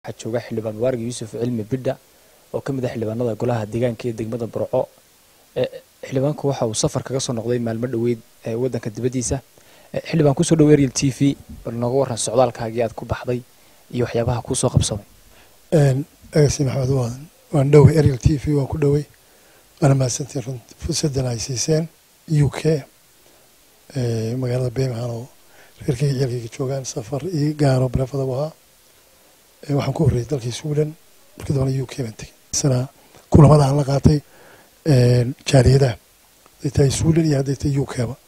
waxaa jooga xildhibaan mubaarak yuusuf cilmi bidha oo ka mid ah xildhibaanada golaha deegaanka ee degmada burco xildhibaanku waxa uu safar kaga soo noqday maalmo dhoweyd waddanka dibaddiisa xildhibaan kusoo dhow ariel t v bal nooga warran socdaalkaagii aad ku baxday iyo waxyaabaha kuusoo qabsamay agasi maxamed waadan waan dhowey ariel t v waan ku dhowey waana mahadsantiin run fursadan ay siiseen u k magaalada birmingham oo reerkayga ciyaalkayga joogaan safar ii gaaro bareefadaba ahaa waxaan ku horreeyay dalkii sweden markii dambana u k baan tegey isna kulamada aan la qaatay jaaliyadaha hadday tahay sweden iyo hadday tahay u kba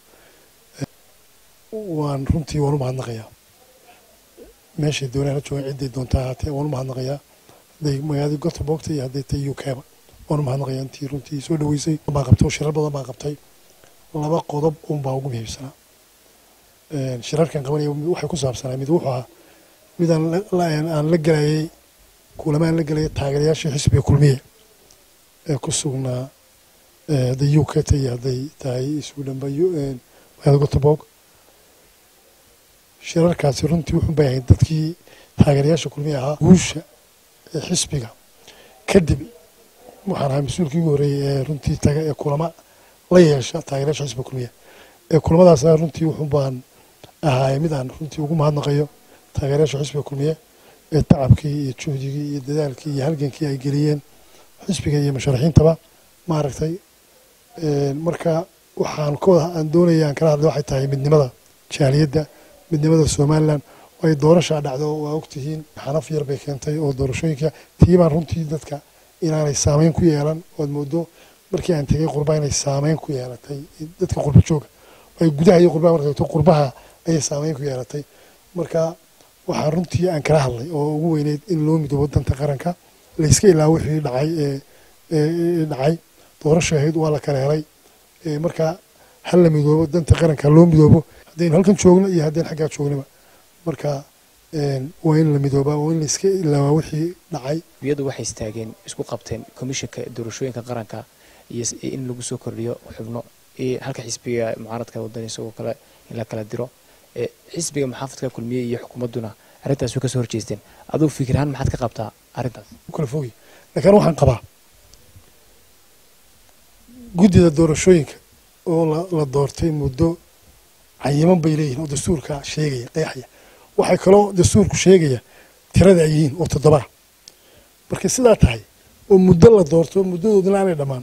waan runtii waan u mahadnaqayaa meeshay doonaan ha joogaan cidday doontaa ahaatee waan u mahadnaqayaa hadday magaaladii gotabogta iyo hadday tahay u kba waan u mahadnaqayaa intii runtii soo dhaweysay baan qabtay shirar badan baan qabtay laba qodob un baa ugu muhiimsanaa shirarkan qabanaya waxay ku saabsanaa mid wuxuu ahaa mid aan la gelayay kulama aan la gelayay taageerayaashii xisbiga kulmiye ee ku sugnaa hadday u k ta iyo hadday tahay sweden ba magaalada gotobog shirarkaasi runtii wuxuu bayahay dadkii taageerayaasha kulmiye ahaa guusha ee xisbiga kadib waxaan ahaa mas-uulkii ugu horreeyey ee runtii taga ee kulama la yeesha taageerayaasha xisbiga kulmiye ee kulamadaasna runtii wuxuu baan ahaay mid aan runtii ugu mahadnaqayo taageerayaasha xisbiga kulmiye ee tacabkii iyo juhdigii iyo dadaalkii iyo halgankii ay geliyeen xisbiga iyo musharaxiintaba maaragtay marka waxaan kawada aan doonaya aan kala hadlay waxay tahay midnimada jaaliyadda midnimada somalilan ay doorashaa dhacdo waa ogtihiin xanaf yar bay keentay oo doorashooyinka tii baan runtii dadka inaanay saameyn ku yeelan oad moodo markii aan tegay qurbaha inay saameyn ku yeelatay dadka qurba jooga ay gudaha iyo qurbaha markay qurbaha ayay saameyn ku yeelatay marka waxaa runtii aan kala hadlay oo ugu weyneyd in loo midoobo danta qaranka layska ilaa wixii dhacay ee dhacay doorasha ahayd waa la kala helay marka hal la midoobo danta qaranka loo midoobo haddaynu halkan joogno iyo haddaynu xaggaa joognaba marka waa in la midoobaa waa in layska ilaawaa wixii dhacay iyadu waxay istaageen isku qabteen komishanka doorashooyinka qaranka iyo in lagu soo kordhiyo xubno halka xisbiga mucaaradka wadan isagoo kale in la kala diro xisbiga maxaafadka kulmiye iyo xukuumadduna arrintaas way kasoo horjeesteen aduu fikirahaan maxaad ka qabtaa arrintaas kala fogi laakiin waxaan qabaa guddida doorashooyinka oo la doortay muddo cayiman bay leeyihin oo dastuurka sheegaya qeexaya waxay kaloo dastuurku sheegaya tirada ay yihiin oo toddobaa markay sidaa tahay oo muddo la doorto muddadoodana aanay dhammaan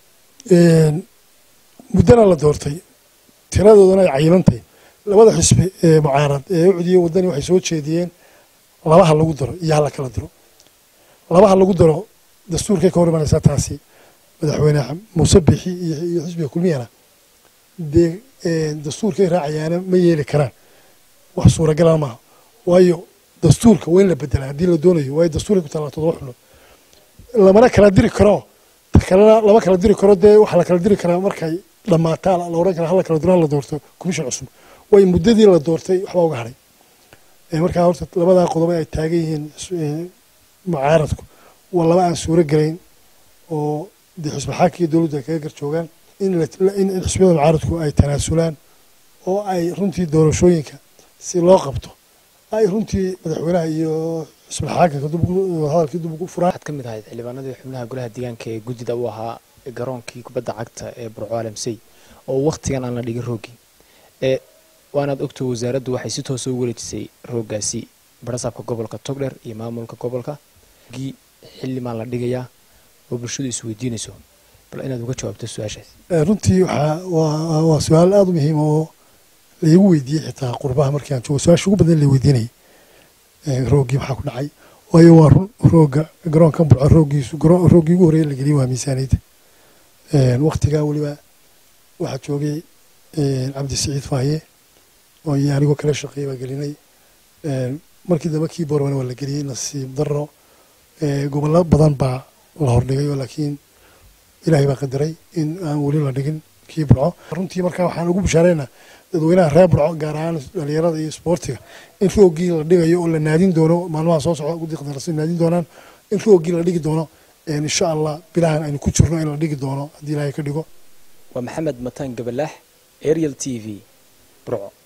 muddana la doortay tiradoodana ay cayimantahy labada xisbi ee mucaarad ee ucdiye waddani waxay soo jeediyeen labaha lagu daro iyo hala kala diro labaha lagu daro dastuurkay ka hor imanaysaa taasi madaxweyne muuse bixi iyo xisbiga kulmiyana dee dastuurkay raacayaana ma yeeli karaan wax suuragalana maaha waayo dastuurka waa in la bedelaa haddii la doonayo waayo dastuurkay ku taallaa todoba xunood lamana kala diri karo kalena lama kala diri karo dee waxaa la kala diri karaa markay dhammaataa la odhan kara hala kala diro hala doorto commission cusub waayo muddadii la doortay waxbaa uga hadhay markaa horta labadaa qodob ay taagan yihiin mucaaradku waa laba aan suuro gelayn oo dee xisbi xaaki iyo dowladdu ay kaga gar joogaan in xisbiyada mucaaradku ay tanaasulaan oo ay runtii doorashooyinka si loo qabto ay runtii madaxweynaha iyo xisbilxaakinka hadalkii dib ugu furaan waxaad ka mid ahayd xildhibaanadii xubnaha golaha deegaanka ee guddida u ahaa garoonkii kubadda cagta ee burco alamsey oo wakhtigan aan la dhigin roogii waanaad ogto wasaaraddu waxay si toosa u wareejisay rooggaasi barasaabka gobolka togdher iyo maamulka gobolka gii xildhibaan la dhigayaa oo bulshadu isweydiinayso bal inaad uga jawaabto su-aashaas runtii waxaa waa su-aal aada u muhiim oo laigu weydiiyey xitaa qurbaha markii aan joogo su-aasha ugu badan la weydiinayay rooggii maxaa ku dhacay waayo waa run roogga garoonkan burco rooggiisu rooggii ugu horreeya la geliyay waa miisaaniyadda waktigaa weliba waxaa joogay cabdi siciid faaye oo iyo anigoo kala shaqeeyay baa gelinay markii dambe kii boorman waa la geliyey nasiib darro gobollo badan baa la hordhigay oo laakiin ilaahay baa qadaray in aan weli la dhigin kii burco runtii markaa waxaan ugu bishaareynaa dadweynaha reer burco gaar ahaan dhalinyarada iyo isboortiga in roogii la dhigayo oo la naadin doono maalmaha soo socda guddi qadarasi naadin doonaan in roogii la dhigi doono insha allah bilahan aynu ku jirno in la dhigi doono haddii ilaahay ka dhigo waa maxamed mataan gabalaax ariel t v burco